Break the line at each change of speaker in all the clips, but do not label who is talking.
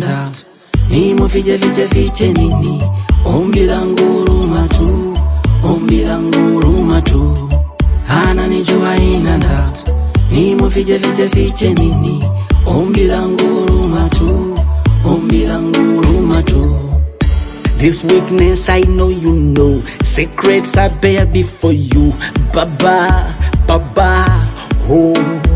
ndatu nimo fiche fiche fiche nini ombi langu huruma tu ombi langu huruma tu ananijua ina ndatu nimo fiche fiche fiche nini ombi langu huruma tu ombi langu huruma tu
This weakness I know you know. Secrets I bear before you. Baba, Baba, oh.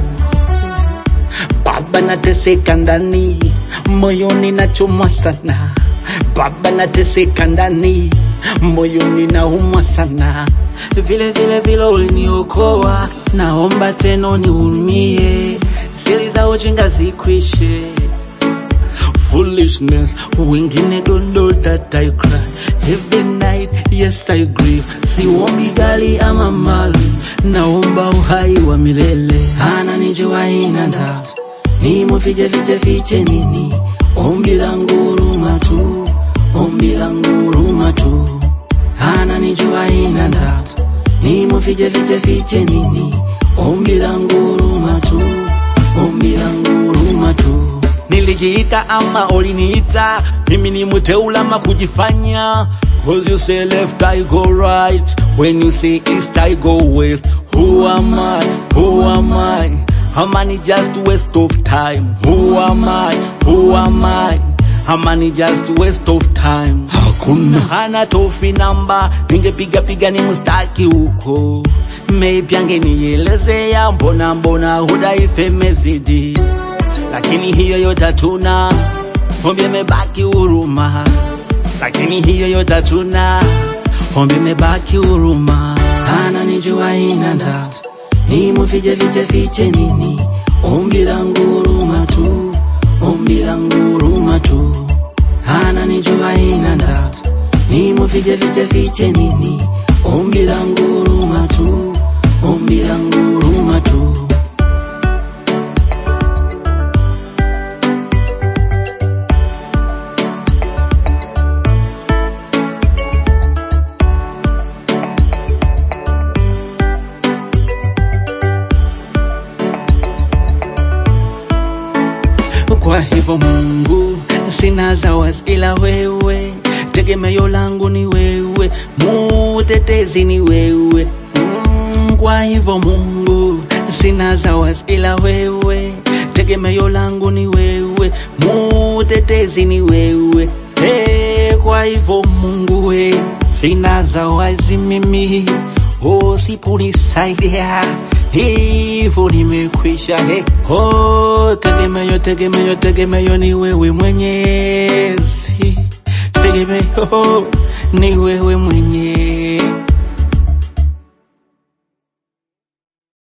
Baba nateseka ndani, moyoni nachomwa sana. Baba nateseka ndani, moyoni naumwa sana.
vile vile vile uliniokoa, naomba tena unihurumie, siri za ujinga zikwishe.
Foolishness, wengine don't know that I cry. Every night, yes I grieve.
Siombi gari ama mali, naomba uhai wa milele. Ananijua ina ndatu, nimo fiche fiche fiche nini, ombi langu huruma tu, ombi langu huruma tu. Ananijua ina ndatu, nimo fiche fiche fiche nini, ombi langu huruma tu, ombi langu huruma tu.
Nilijiita ama uliniita, mimi ni mteula ama kujifanya. Cause you say left I go right, when you say east I go west. Who am I? Who am I? Am I just waste of time? Who am I? Who am I? Am I just waste of time? Hakuna hana tofi namba, ningepiga piga ni mustaki huko. Maybe angenielezea mbona mbona hudaife imezidi lakini hiyo yote hatuna, ombi imebaki huruma, lakini hiyo yote hatuna, ombi imebaki huruma.
ananijua ina ndatu, nimo fiche fiche fiche nini, ombi langu huruma tu, ombi langu huruma tu. Ananijua ina ndatu, nimo fiche fiche fiche nini, ombi langu huruma tu, ombi langu huruma tu.
Kwa hivyo Mungu, sina zawadi ila wewe, tegemeo langu ni wewe, mutetezi ni wewe. Mm, Kwa hivyo Mungu, sina zawadi ila wewe, tegemeo langu ni wewe, mutetezi ni wewe. Hey, kwa hivyo Mungu we, sina zawadi mimi, usiponisaidia hivyo nimekwisha. Hey, oh, tegemeo tegemeo tegemeo ni wewe Mwenyezi, tegemeo ni wewe Mwenyezi.